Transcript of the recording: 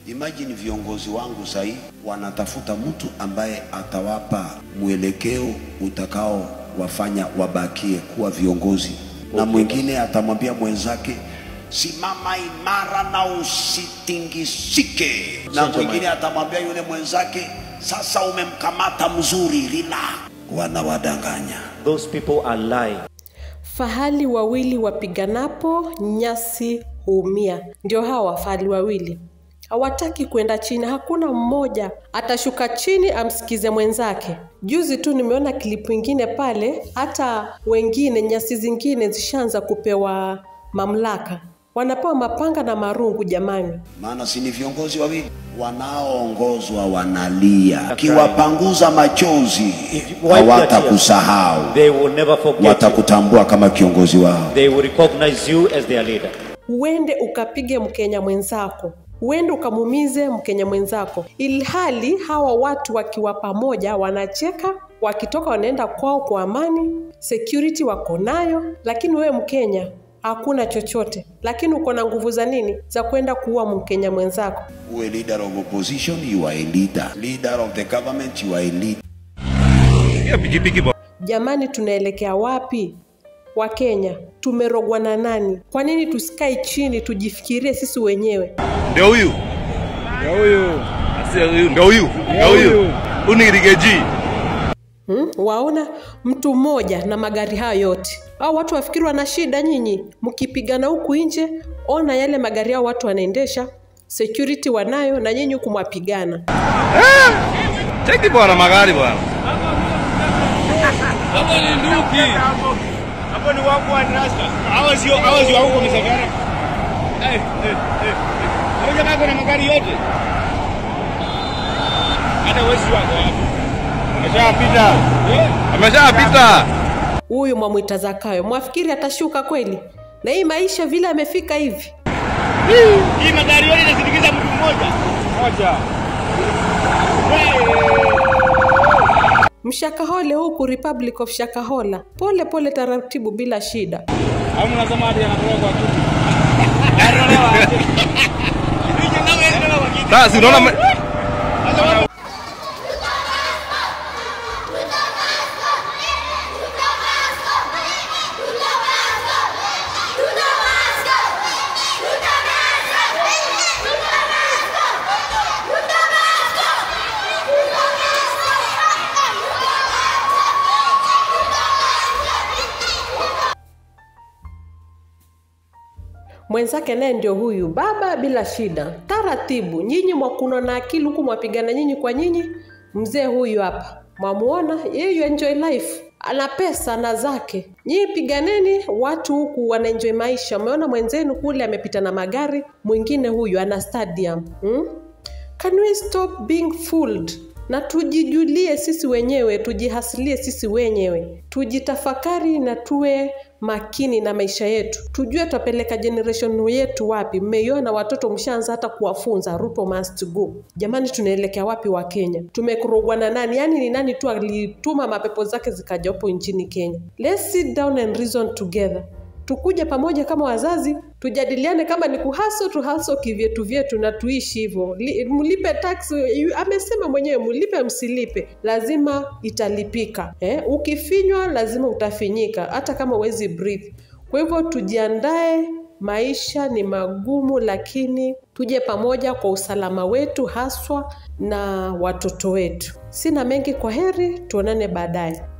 Imagine viongozi wangu sahii wanatafuta mtu ambaye atawapa mwelekeo utakao wafanya wabakie kuwa viongozi, na mwingine atamwambia mwenzake simama imara na usitingisike, na mwingine atamwambia yule mwenzake sasa umemkamata mzuri, relax. Wanawadanganya. Those people are lying. Fahali wawili wapiganapo nyasi huumia. Ndio hawa fahali wawili hawataki kwenda chini. Hakuna mmoja atashuka chini amsikize mwenzake. Juzi tu nimeona klipu ingine pale, hata wengine nyasi zingine zishaanza kupewa mamlaka, wanapewa mapanga na marungu. Jamani, maana si ni viongozi wawili wanaoongozwa wanalia, kiwapanguza machozi Wipe their hawatakusahau, They will never forget you. watakutambua kama kiongozi wao. They will recognize you as their leader. uende ukapige Mkenya mwenzako, uende ukamumize Mkenya mwenzako, ilhali hawa watu wakiwa pamoja wanacheka, wakitoka wanaenda kwao kwa amani, security wako nayo, lakini wewe Mkenya hakuna chochote, lakini uko na nguvu za nini? Za kwenda kuua Mkenya mwenzako. Uwe leader of opposition, you are a leader. Leader of the government, you are a leader. Jamani, tunaelekea wapi? Wakenya tumerogwa na nani? Kwa nini tusikae chini tujifikirie sisi wenyewe? Ndio huyu. Ndio huyu. Sio huyu, ndio huyu. Ndio huyu. Unirigeji. Hmm? Waona mtu mmoja na magari hayo yote, au watu wafikiri wana shida nyinyi? Mkipigana huku nje, ona yale magari hao watu wanaendesha, security wanayo, na nyinyi huku mwapigana. Cheki bwana magari bwana. Hapo ni nduki. Hapo ni wangu wa rasta. Hawa sio hawa sio huko misafara. Eh eh eh. Hapo jamaa kuna magari yote. Hata wewe sio wako hapo. Ameshapita. Ameshapita. Huyu mwamwita Zakayo, mwafikiri atashuka kweli? Na hii maisha vile amefika hivi, Hii magari yote inasindikiza mtu mmoja. Moja. mshakahole huku Republic of Shakahola, pole pole, taratibu, bila shida. Au mnasema hadi anatoka kwa kitu. Anatolewa aje? Hii jamaa anatolewa kwa kitu. Sasa unaona mwenzake naye ndio huyu baba, bila shida, taratibu. Nyinyi mwakuno na akili huku mwapigana nyinyi kwa nyinyi. Mzee huyu hapa mwamuona, yeye enjoy life, ana pesa na zake. Nyinyi piganeni, watu huku wana enjoy maisha. Umeona mwenzenu kule amepita na magari, mwingine huyu ana stadium hmm? Can we stop being fooled? na tujijulie sisi wenyewe, tujihasilie sisi wenyewe, tujitafakari na tuwe makini na maisha yetu, tujue tutapeleka generation yetu wapi. Mmeiona watoto, mshaanza hata kuwafunza Ruto must go. Jamani, tunaelekea wapi wa Kenya? Tumekurogwa na nani? Yaani ni nani tu alituma mapepo zake zikaja hapo nchini Kenya? Let's sit down and reason together tukuje pamoja kama wazazi tujadiliane, kama ni kuhaso tuhaso kivyetu vyetu na tuishi hivyo. Li- Mlipe tax, yu- amesema mwenyewe, mlipe msilipe, lazima italipika. Eh, ukifinywa lazima utafinyika, hata kama huwezi breathe. Kwa hivyo tujiandae, maisha ni magumu, lakini tuje pamoja kwa usalama wetu haswa na watoto wetu. Sina mengi, kwa heri, tuonane baadaye.